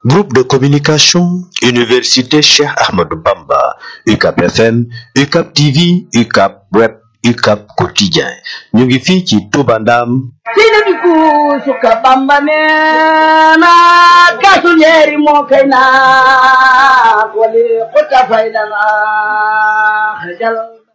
Groupe de communication, Université Cheikh Ahmadou Bamba, UCAP FM, UCAP TV, UCAP Web, UCAP Quotidien. ñu ngi fii ci Touba Ndam. sina bi kuusu ka Bamba neena kasu ñeeri moo kay naa wali xuta faydana xajal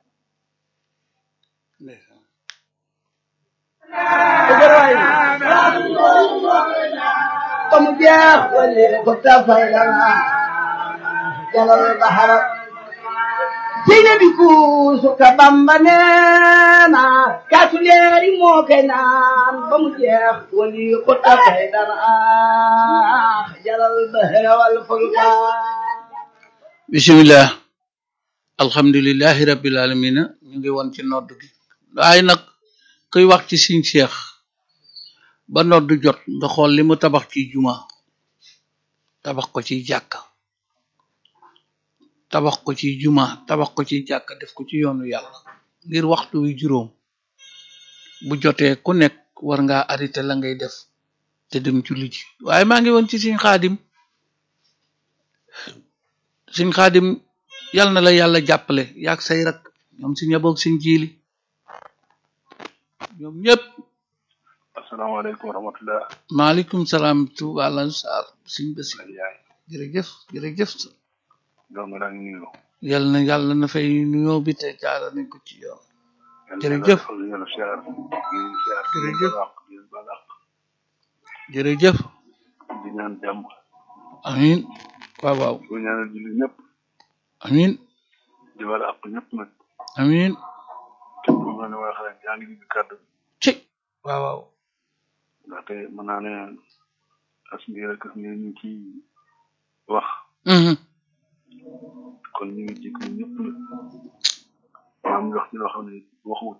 ba mu jeex wali xuta faydana jalal bahara sina bi kuusu ka Bamba neena kasu ñeeri moo kay naan ba mu jeex wali xuta faydana jalal bahara wal fulka bisimilah alhamdulilahi rabbil alamina ñu ngi woon ci nodd gi waaye nag kuy wax ci siñ seex ba nodd jot nga xool li mu tabax ci juma tabax ko ci jàkka tabax ko ci juma tabax ko ci jàkka def ko ci yoonu yàlla ngir waxtu wi juróom bu jotee ku nekk war ngaa arrêté la ngay def te dem julli ji waaye maa ngi woon ci siñ xaadim siñ xaadim yal na la yàlla jàppale yaag say rak ñoom si ñaboog siñ jiili ñoom ñëpp asalaamaaleykum wa rahmatulah. maaleykum salaam tuuba lan saar siñ basi Aliou Ndiaye. jërëjëf jërëjëf doom bi daal ñu nuyu. yal na yàlla na fay nuyoo bi te jaara nañ ko ci yoon yal na Jërëjëf. yàlla defal ñu la siyaar di siyaar di Jërëjëf. balaax di balaax jërëjëf di ñaan jàmm amin waaw waaw di ñaanal julli ñëpp amin di balaax ñëpp nag amin képp ku nga ne wax rek yaa ngi dégg kàddu gi ci waaw waaw ndaxte mën naa ne as mbir ak as mbir ñu ci wax Mhm. kon ñu ngi jégalu ñëpp nag maam ñu wax ci loo xam ne waxuwut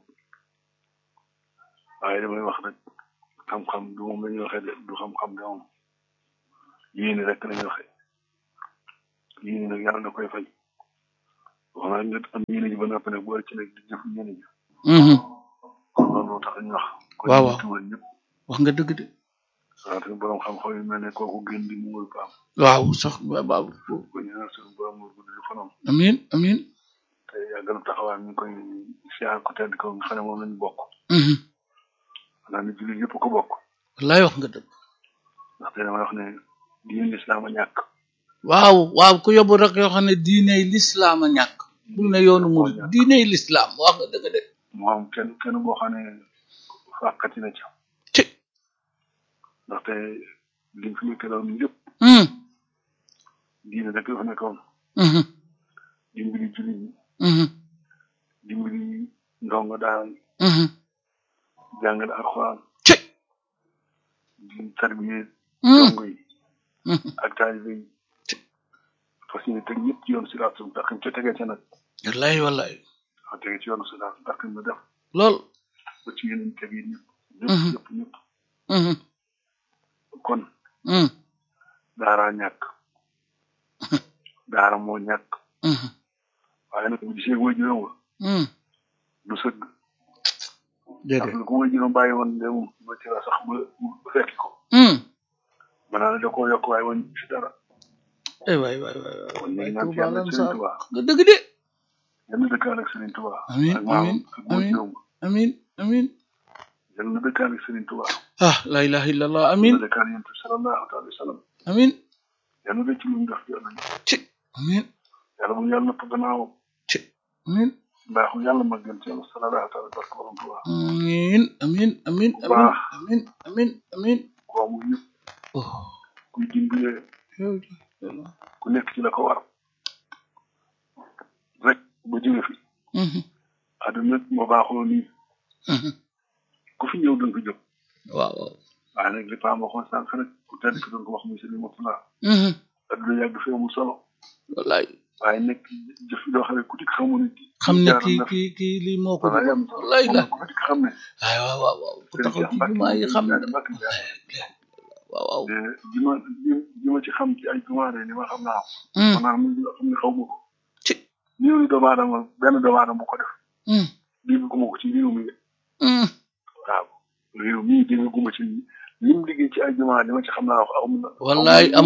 waaye damay wax rek xam-xam du moom la ñuy waxee de du xam-xam de moom yéene rek la ñuy waxee yéene nag yàlla da koy fay wax naa nga am yéene ji ba noppi nag boole ci nag di jëf yéene ji Mhm. kon loolu moo tax ñu wax. kon Waaw, ñu waaw. tuumal ñëpp wax nga dëgg de waaw te borom xam-xam yu mel ne kooku gën di mu wër baam waaw sax waaw waaw ko ñaanal suñu borom mu gudd fanam amin amin te yàggal taxawaay ñu ngi koy siyaar ko tedd ko nga xam ne moom lañu bokk Mhm. xanaa ni jullit yëpp ko bokk wallaay wax nga dëgg ndaxte damay wax ne diine lislaam a ñàkk waaw waaw ku yóbbu rek yoo xam ne diiney lislaam a ñàkk bul ne yoonu murid diiney lislaam wax nga dëgg de moo am kenn kenn boo xam ne fàqati na ca ci ndaxte liñ fi nekk doon lépp Mhm. diine rek la fa nekkoon Mhm. dimbali jullit ñi Mhm. dimbali ndongo daara yi Mhm. jàngale alxuraan ci di tarbiye Mhm. ndongo yi Mhm. ak taalibe yi fas yéene teg ñëpp ci yoonu siraat su ndax ca tegee ca nag wallaay wallaay wax tege ci yoonu siraat ndax ma def lool ba ci yeneen teg yi ñëpp Mhm. ñëpp ñëpp ñëpp Mhm. kon Mhm. daara ñàkk daara moo ñàkk Mhm. waaye nag bu gisee way juróom wa Mhm. du sëgg déedéet parce que ku way juróom bàyyi woon dem ba ci la sax ba ba fekki ko Mhm. mën naa ne da koo yokk waaye woon si dara ay waay waay waay waay kon ñu waay ngi ñaan ci Tuuba yàlla lan Sëriñ saar Tuubaa nga dëgg de yal na dëkkaale ak Sëriñ Tuubaa Amiin, ak maam amiin, ak way amiin. juróom wa amin amin yal na dëkkaale ak Sëriñ Tuubaa ah la ilaha illallah yal amin na dëkkaale yonent bi sallallahu alayhi wa sallam amin yal na dëkk ci lu mu def yàlla ci amin yàlla bu yàlla nëpp gannaawam ci amin mbaaxu yàlla mag gën ci yàlla sallallahu alayhi wa sallam barke borom Tuubaa amin amin amin amin baax. amin amin amin ko amul yëpp oh kuy dimbalee yow yàlla ku nekk ci la ko war rek ba jóge fi Mhm. àdduna moo baaxoo nii Mhm. ku fi ñëw danga ko jóg waaw waaw waaye nag li Paa waxoon sànq rek ku tedd ki doon ko wax muy sëriñ Murtala Mhm. àdduna yàgg fi amul solo wallaay waaye nekk jëf yoo xam ne ku dikk xamu ne xam ne jaaroon kii na fi. kii kii lii moo ko wala yam wallaay la ku fi dikk xam ne ay waaw waaw waaw ku sëriñ taxaw Cheikh ci Mbacke jumaa yi xam ne Mbacke Mbacke Mbacke waaw waaw ji ma ji ma ci xam ci ay jumaa de li ma xam naa ko Mhm. man naa loo xam ne xaw ma ko ci néew ni doomu aadama benn doomu aadama bu ko def Mhm. dégg gu ma ko ci réew mi de Mhm. waaw réew mii dégg gu ma ci lim liggéey ci ay jumaa li ma ci xam naa wax aw ma wallaay amul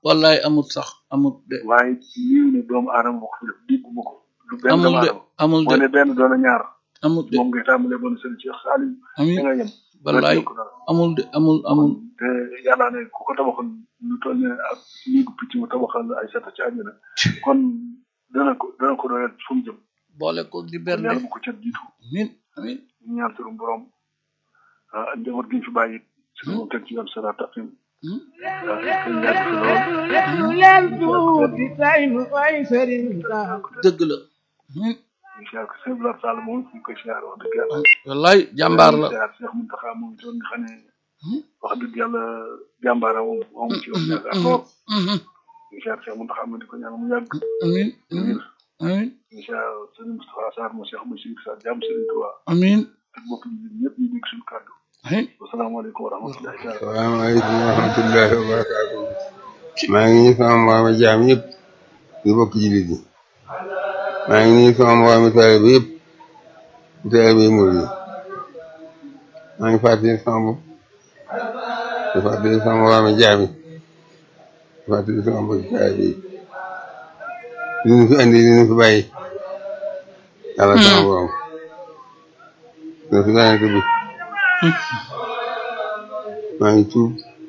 wallaay amut sax amut de waaye yiw ne doomu aadama moo ko fi def dégguma ko du benn amul doomu de aadama amul moo de ne benn doon a ñaar amut de moom ngay tàmbalee bon sëriñ Cheikh Saliou da amin nga yem wallaay ko dara amul de amul amul te yàlla ne ku ko tabaxoon lu toll ne ak néegu picc mu tabaxal ay sata ci àjjana kon dana ko dana ko doyal fu mu jëm boole ko di kon bernde yàlla bu ko cat jiitu amin amin ñu ñaan suñu borom ah njaboot gi ñu fi bàyyi suñu moom teg ci yoon sara taqim Hmm? ah kay yàgg fi lool leen tuuti tay nu ay sëriñ Saal dëgg la amin ñu siyaar ko Sëñ Blar Sall moom ñu koy siyaar wax dëgg yàlla wallaay jàmbaar la siyaar Cheikh Mountakha moom itam nga xam ne Hmm? wax dëgg yàlla jàmbaara moom moom ci yoon yaakaar lool Mhm. ñu siyaar Cheikh Mountakha moom di ko ñaan mu yàgg amin amin amin ñu siyaar Sëñ Moustapha Sarr mo Cheikh Bachir Sarr jàmm Sëriñ Touba amin ak mbokk yi ñëpp ñu dégg suñu kàddu amin wasalaamaaleykum wa rahmatullahi taala salaamaaleykum wa rahmatullahi wa barakaatu maa ngi nuyu sama mbooloo mi jaam yëpp di bokk jullit yi maa ngi nuyu sama mbooloo mi taalibe yëpp di taalibe yi murid yi maa ngi fàttali sama bopp di fàttali sama mbooloo mi jaam yi di fàttali sama mbokki taalibe yi li ñu fi andi li ñu fi bàyyi yàlla sama borom dina fi yonent bi maa ngi tuub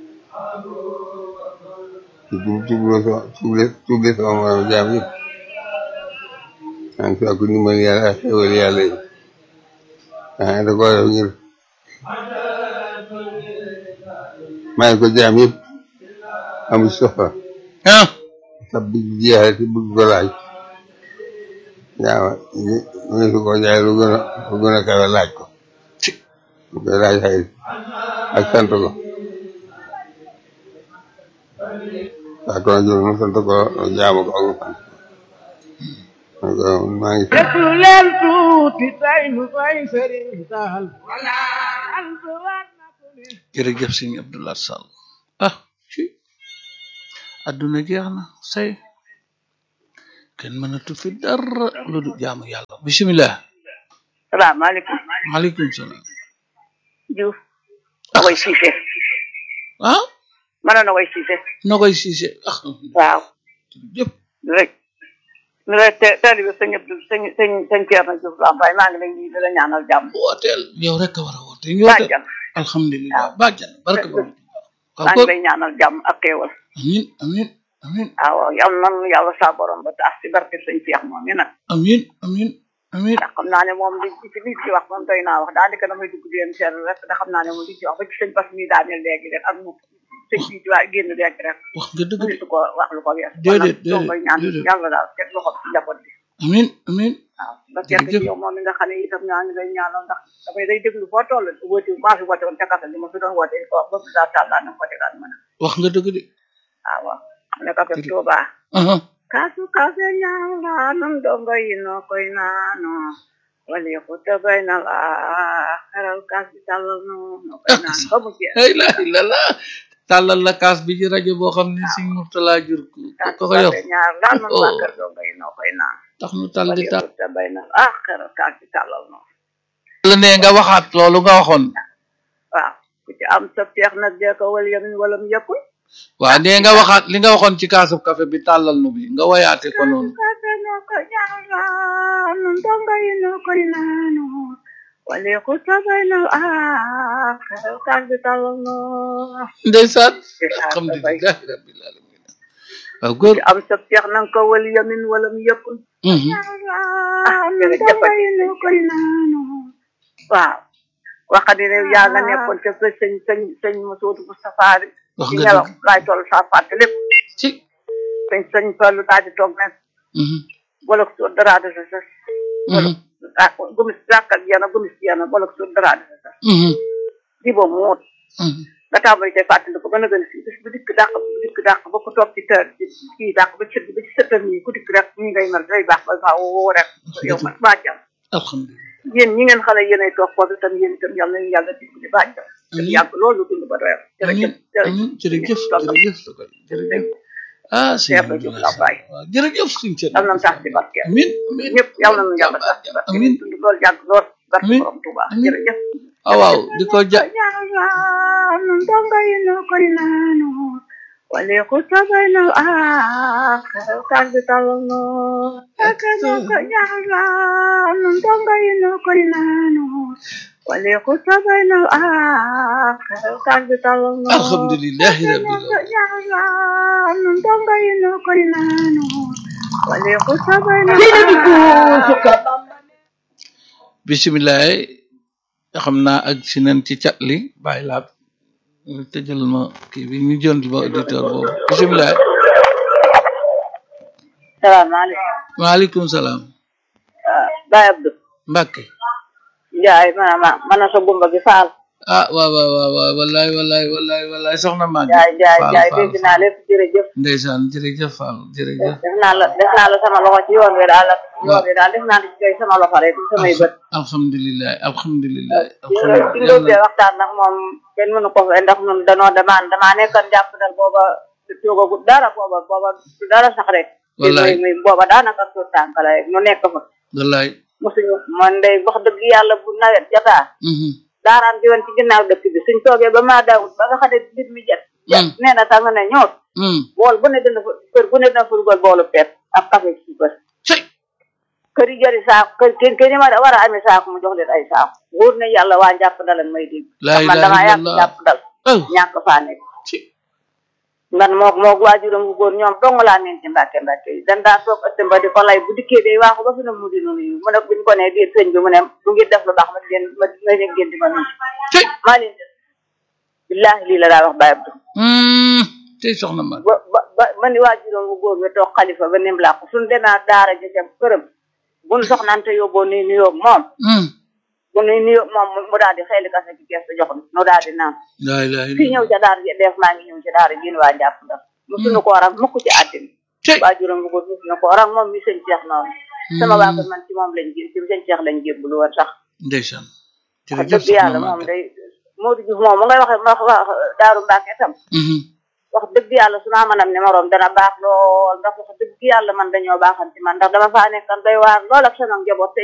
di tuub tuubloo sama tuuble tuuble sama moroom jaam yëpp maa ngi sàkku ndimbal yàlla ak xéwal yàlla yi ah da koo def ngir may ko jaam yëpp amu ci soxla ah sab bi jeexal ci bëgg ko laaj yaa ma su ko jaay lu gën a lu gën a kawe laaj ko ci lu koy laaj xëy ak sant ko waa kon jël mu sant ko jaamu ko ak mu sant ko donc maa ngi sant déglu leen tuuti tay nu ay sëriñ Saal jërëjëf sëñ Abdoulaye Sall ah ci adduna jeex na say kenn mënatu fi dara lu du jaamu yàlla bisimilah salaamaaleykum maaleykum salaam Diouf Nogoy Cissé ah man a Nogoy Cissé Nogoy Cissé ah waaw jëpp rek ni la te taalibe sëñ Abdou sëñ sëñ sëñ Thierno Diouf Lambaye maa ngi lay nuyu di la ñaanal jàmm wooteel yow rek a war a woote ñu woote bàjjan alhamdulilah bàjjan barke ba maa ngi lay ñaanal jàmm ak xéewal amin amin amin waaw yal nan yàlla saa borom ba tax ci barke sëñ Cheikh moom mi nag amin amin amin ndax xam naa ne moom li ci li ci wax moom doy naa wax daanaka damay dugg di leen seetlu rek ndax xam naa ne moom li ci wax ba ci sëñ Bass mi daaneel léegi rek ak moom sëñ bi di waa génn léegi rek wax nga dëgg de mënitu ko wax lu ko wees Déedéet, kon nag soo koy ñaan déedéet. yàlla daal teg loxo ci njaboot bi amin amin waaw ba kenn ci yow moom mi nga xam ne itam ñaa ngi lay ñaanal ndax dafay day déglu foo toll wóoti maa fi woote woon ca kasa li ma fi doon woote ko wax ba bi daa tàllaa na ko tegaat mën a wax nga dëgg de waaw waaw ne kafe Tuuba aha kaasu kafe ñaala nun dongo yi noo koy naano wali xuta bay na la xeral kaas bi tàllal no noo koy naan ba mu jeex ay la la la tàllal la kaas bi ci rajo boo xam ne sëñ Murtala jur ko kaasu ko ko yor kafe ñaar laa nun Oh. waa kër dongo yi noo koy naan tax nu tal wali di tal xuta bay na la xeral kaas bi tàllal no la ne nga waxaat loolu nga waxoon waaw ku ci am sa peex nag dee ko wal yamin wala mu yëppul waaw nee nga waxaat li nga waxoon ci kaasub café bi tàllal nu bi nga woyaate ko noonu kafe noo koy ñaanal nun dongo yi noo koy naano wali xuta bay na la xeral kaas bi tàllal no ndeysaan Ndeysaan, alhamdulilah rabbil alamin waaw góor ci am sa peex nanga ko wal yamin wala mu yëppul mhm ah jërëjëf koy naano waaw waxati ne yaa nga nekkoon ca sa sëñ sëñ sëñ Masoodu Moustapha bi wax ci nga nelaw dëgg laay toll saa fàtte lépp ci sëñ sëñ Fallu daal di toog ne mhm bolok soo daraade sa sas mhm ah gumis jàkkal yena gumis yena bolok soo daraade sa sas mhm di ba muut mhm nga tàmbali tey fàttali ko gën a gën a si bis bu dikk dàq bu dikk dàq ba ko toog ci tër kii dàq ba cër ba ci sëtër nii ku dikk rek ñi ngay mel day baax ba faa woo rek yow ma bàjjam alhamdulilah yéen ñi ngeen xale yéenay toog foofu itam yéen itam yal nañu yàlla dimbali bàjjam te Amiin. yàgg loolu dund ba doyal amin jërëjëf amin jërëjëf tonton jërëjëf Sokoy jërëjëf ah sëñ Cheikh Abdou Abdoulaye Lambaye. Sall waaw jërëjëf sëñ Thierno yal nañu tax ci barke amin amin ñëpp yal nañu yàlla tax ci barke amin dund loolu yàgg lool barke Amiin. borom Tuuba Amiin. jërëjëf ah waaw di ko ja ñaanal nun dongo yi noo koy naano وليخط بين الآخر القلب طلنو سكنو كنيالا نندونغا ينو كنانو وليخط بين الآخر القلب طلنو alhamdulillahi rabbil alamin كنيالا نندونغا ينو كنانو وليخط بين Seyna bi kuusu ka الآخر bisimilah xam naa ak si nañ ci cat li bàyyi laat ñu tëjal ma kii bi ñu jënd ba auditeur boobu bisimilah salaamaaleykum waaleykum salaam Baye Abdou Mbacke Njaay mana ma mana sa gumba gi faal ah waaw waaw waaw waaw wallaay wallaay wallaay wallaay soxna Maguette Njaay Njaay Fall Njaay Fall dégg naa lépp jërëjëf ndeysaan jërëjëf Fall jërëjëf def naa la def naa la sama loxo ci yoon wi daal yoon wi daal def naa la ci koy sama loxo rek samay bët alhamdulilah alhamdulilah ci nga ci nga ubbee waxtaan nag moom kenn mënu ko fe ndax ñun danoo damaan damaa nekkoon jàpp dal booba toogagut dara booba booba du dara sax rek Wallaay. muy muy booba daanaka suur tànk la rek ñu nekk fa wallaay mosuñu man day wax dëgg yàlla bu nawet jotaa mhm daaraan di woon ci ginnaaw dëkk bi suñ toogee ba maa daawut ba nga xam ne mbir mi jet Mm. nee na tàng ne ñoot mhm bool bu ne dina fa kër bu ne dina fa dugal boolu pepp ak café ci kër cey kër yi jëri saako kër kër kër yi ma war a amee saako mu jox leen ay saako wóor na yàlla waa njàpp dalan may dégg La man ilaha damaa yàgg illallah. njàpp dal oh ñàkk faa nekk ci man moog moog waajuram bu góor ñoom dong laa neen ci mbàkke mbàkke yi dan daa toog ëtt ba di ko lay bu dikkee day waaxu ba fi ne mu di nu nuyu mu ne buñ ko ne déet sëñ bi mu ne du ngeen def lu baax ma di leen ma ma leen ngeen di ma nuyu cey maa leen def billaahi lii la daa wax Baye Abdou mhm cey soxna Maguette ba ba ba ma ni waajuram bu góor bi toog xalifa ba nim làqu suñ demee daara ja ca këram buñ soxnante yóbboo nuy nuyoog moom mhm bu nuy nuyoog moom mu- mu daal di xeeli kase ci kees jox nu nu daal di naan la ilaha fii illallah ñëw ca daara ji def maa ngi ñëw ca daara ji waa njàpp ndax musuñu ko waral mukk ci àddina cey waajuram bu góor musuñu ko waral moom mi sëñ Cheikh noonu sama waa kër man ci moom lañ jé ci sëñ Cheikh lañ jébbalu woon sax ndeysaan wax jërëjëf dëgg yàlla soxna moom Maguette day Modou Diouf moom mu ngay waxe wax wax daaru Mbàkke tam mhm wax dëgg yàlla su ma mënam numéroom dana baax lool ndax wax dëgg yàlla man dañoo baaxan ci man ndax dama faa nekkan doy waar lool ak sama njaboot te